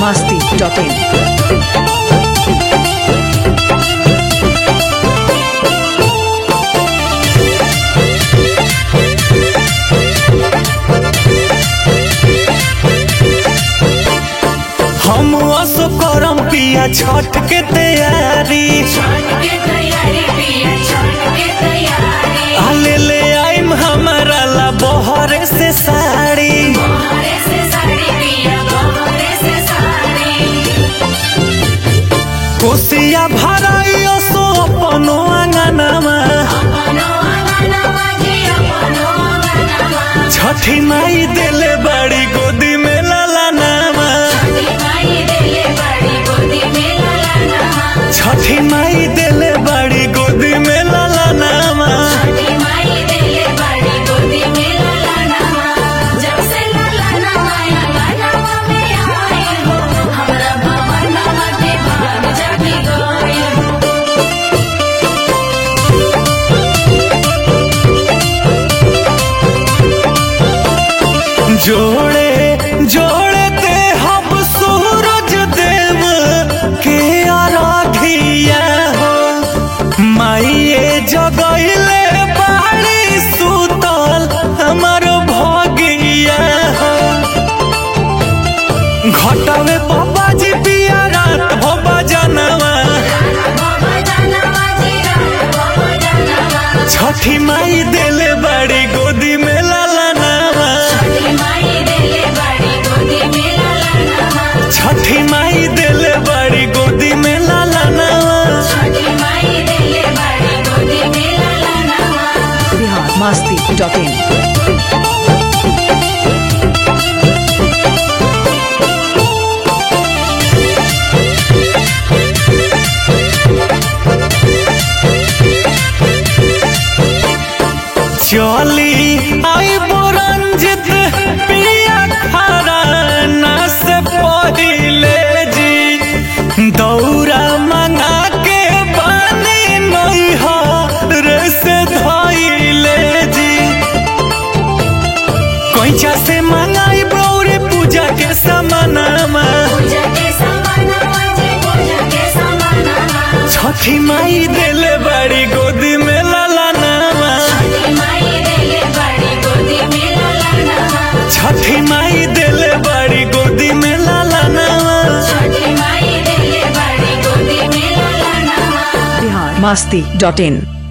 masti.in. हम असो करम पिया छठ के तैयारी आले ले आइम हमारा ला बहरे से साड़ी कोसिया भराई असो अपनो आंगनमा छठी माई देले बड़ी गोदी में लाला नामा छठी माई देले बड़ी गोदी में लाला नामा जोड़े जोड़े ते हम सूरज देव के आराधिया हो माइये जगैले बाड़ी सुतल हमर भगिया हो घटवे बाबा जी पिया रात हो बजनवा छठी माई देले बड़ी गोदी में लाला नावा छठी माई देले बड़ी गोदी में लाला नावा Bihar masti.in. चली आई बुरंजित पिया खरा ना से पहिले जी दौरा मंगा के बानी नहीं हो रे से धइले जी कोइचा से मंगाई ब्रौरे पूजा के समानामा छठी माई देले बड़ी गोदी में लाला नामा छठी माई देले बड़ी गोदी में लाला नामा Bihar masti.in.